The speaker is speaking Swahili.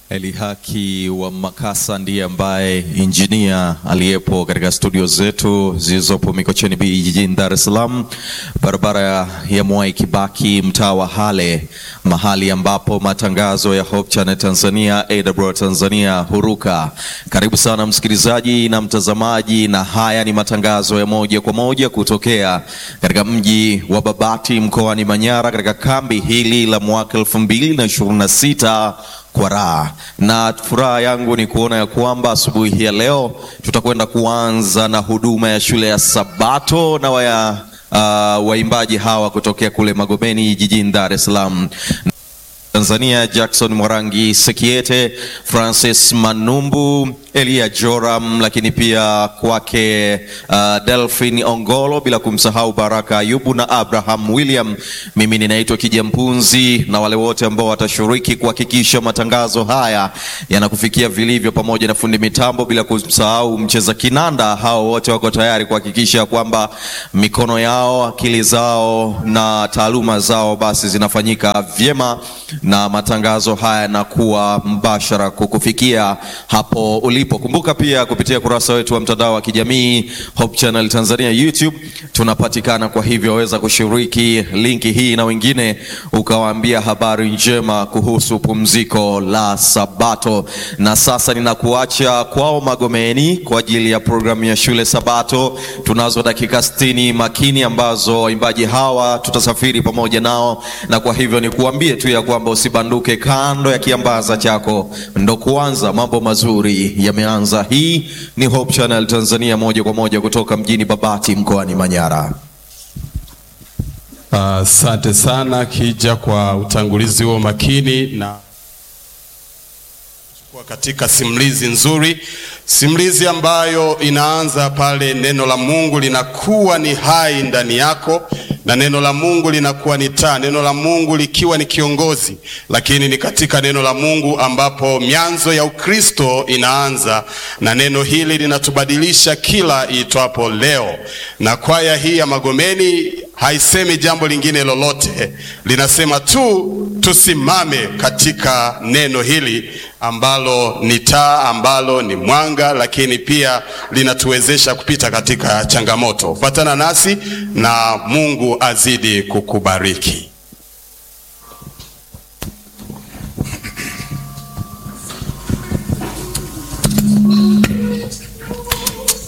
Elihaki wa Makasa ndiye ambaye injinia aliyepo katika studio zetu zilizopo Mikocheni B jijini Dar es Salaam, barabara ya Mwai Kibaki, mtaa wa Hale, mahali ambapo matangazo ya Hope Channel Tanzania, AWR Tanzania huruka. Karibu sana msikilizaji na mtazamaji, na haya ni matangazo ya moja kwa moja kutokea katika mji wa Babati mkoani Manyara, katika kambi hili la mwaka elfu mbili na ishirini na sita kwa raha na furaha yangu ni kuona ya kwamba asubuhi hii ya leo tutakwenda kuanza na huduma ya shule ya Sabato na waya, uh, waimbaji hawa kutokea kule Magomeni jijini Dar es Salaam. Tanzania Jackson Mwarangi Sekiete, Francis Manumbu, Elia Joram, lakini pia kwake uh, Delphin Ongolo, bila kumsahau Baraka Ayubu na Abraham William. Mimi ninaitwa Kijampunzi na wale wote ambao watashiriki kuhakikisha matangazo haya yanakufikia vilivyo, pamoja na fundi mitambo, bila kumsahau mcheza kinanda. Hao wote wako tayari kuhakikisha kwamba mikono yao, akili zao na taaluma zao basi zinafanyika vyema na matangazo haya yanakuwa mbashara kukufikia hapo ulipo. Kumbuka pia kupitia kurasa wetu wa mtandao wa kijamii Hope Channel Tanzania YouTube tunapatikana, kwa hivyo waweza kushiriki linki hii na wengine ukawaambia habari njema kuhusu pumziko la Sabato. Na sasa ninakuacha kwao Magomeni kwa ajili ya programu ya shule Sabato. Tunazo dakika sitini makini ambazo waimbaji hawa tutasafiri pamoja nao, na kwa hivyo nikuambie tu ya kwamba usibanduke kando ya kiambaza chako, ndo kuanza mambo mazuri yameanza. Hii ni Hope Channel Tanzania, moja kwa moja kutoka mjini Babati mkoani Manyara. Asante uh, sana Kija kwa utangulizi huo makini na kuwa katika simulizi nzuri, simulizi ambayo inaanza pale neno la Mungu linakuwa ni hai ndani yako na neno la Mungu linakuwa ni taa, neno la Mungu likiwa ni kiongozi, lakini ni katika neno la Mungu ambapo mianzo ya Ukristo inaanza, na neno hili linatubadilisha kila iitwapo leo. Na kwaya hii ya Magomeni haisemi jambo lingine lolote, linasema tu tusimame katika neno hili ambalo ni taa, ambalo ni mwanga, lakini pia linatuwezesha kupita katika changamoto. Fuatana nasi na Mungu azidi kukubariki.